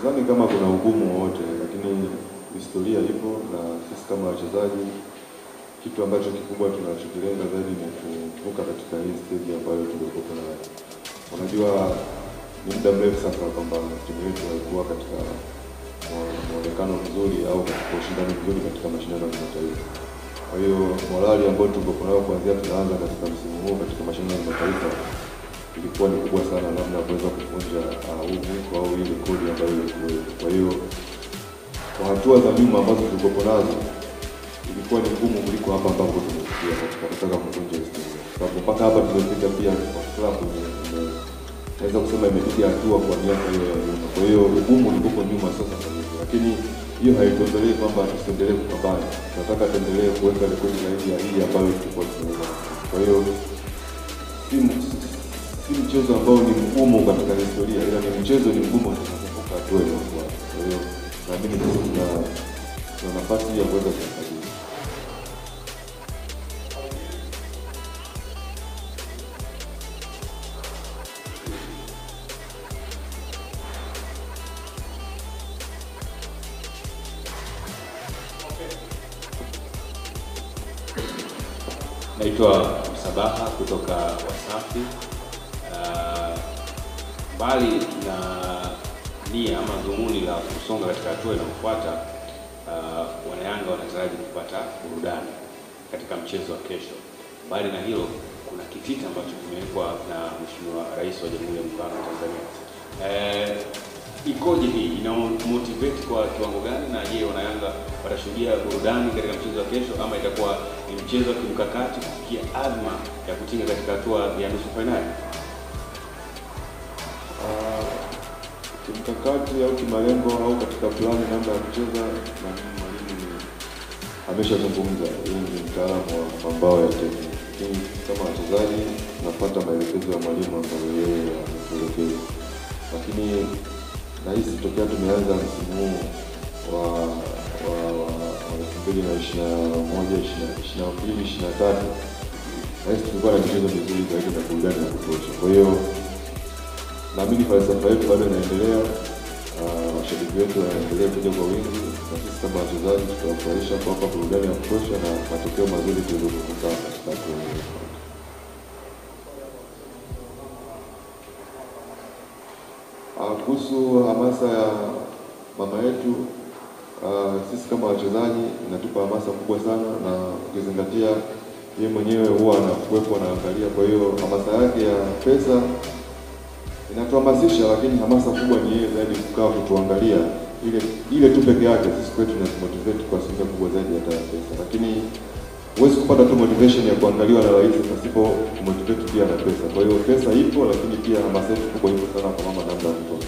sidhani kama kuna ugumu wowote, lakini historia ipo na sisi kama wachezaji, kitu ambacho kikubwa tunachokilenga zaidi ni kuvuka katika hii stage ambayo tulikuwa nayo. Unajua, ni muda mrefu sasa kwamba timu yetu haikuwa katika mwonekano mzuri au katika ushindani mzuri katika mashindano ya kimataifa. Kwa hiyo morali ambayo tulikuwa nayo kuanzia tunaanza katika msimu huu katika mashindano ya kimataifa ilikuwa ni kubwa sana, namna ya kuweza kuvunja huu mwiko au hii rekodi ambayo ilikuwepo. Kwa hiyo kwa hatua za nyuma ambazo tulikuwa nazo ilikuwa ni ngumu kuliko hapa ambapo tumefikia katika kutaka kuvunja historia, sababu mpaka hapa tumefika pia kwa klabu naweza kusema imepiga hatua kwa miaka hiyo ya nyuma. Kwa hiyo ugumu ulikuwa nyuma sasa kwa hiyo, lakini hiyo haituondolee kwamba tusiendelee kupambana. Tunataka tuendelee kuweka rekodi zaidi ya hii ambayo tulikuwa tunaweza. Kwa hiyo si si mchezo ambao ni mgumu katika historia, ila ni mchezo ni mgumu tunapovuka hatua inayofuata. Kwa hiyo naamini sisi tuna tuna nafasi ya kuweza kufanya Naitwa Msabaha kutoka Wasafi. Uh, mbali na nia ama dhumuni la kusonga katika hatua inayofuata, uh, wanayanga wanataraji kupata burudani katika mchezo wa kesho. Mbali na hilo, kuna kitita ambacho kimewekwa na Mheshimiwa Rais wa Jamhuri ya Muungano wa Tanzania. Eh, ikoje hii? Ina motivate kwa kiwango gani? Na je, wanayanga watashuhudia burudani katika mchezo wa kesho ama itakuwa ni mchezo wa kimkakati kufikia azma ya kutinga katika hatua ya nusu fainali? kimkakati au kimalengo au katika plani namna ya kucheza, na mwalimu ameshazungumza. Yeye ni mtaalamu wa mambao ya tekniki, lakini kama wachezaji tunafuata maelekezo ya mwalimu ambayo yeye ametuelekeza. Lakini nahisi tokea tumeanza msimu huu wa wa elfu mbili na ishirini na moja ishirini na mbili ishirini na tatu nahisi tulikuwa na michezo mizuri zaidi na burudani ya kutosha. Kwa hiyo naamini falsafa yetu bado inaendelea, washabiki wetu wanaendelea kuja kwa wingi, na sisi kama wachezaji tutawafurahisha kuwapa burudani ya kutosha na matokeo mazuri tuweze kuvuka katika hatua inayofuata. Kuhusu hamasa ya mama yetu, uh, sisi kama wachezaji inatupa hamasa kubwa sana, na ukizingatia yeye mwenyewe huwa anakuwepo anaangalia. Kwa hiyo hamasa yake ya pesa inatuhamasisha, lakini hamasa kubwa ni yeye zaidi kukaa kutuangalia, ile ile tu peke yake sisi kwetu inatumotivate kwa asilimia kubwa zaidi hata ya pesa, lakini huwezi kupata tu motivation ya kuangaliwa na rais pasipo kumotivate pia na pesa. Kwa hiyo pesa ipo, lakini pia hamasa yetu kubwa ipo sana kwa mama namna ya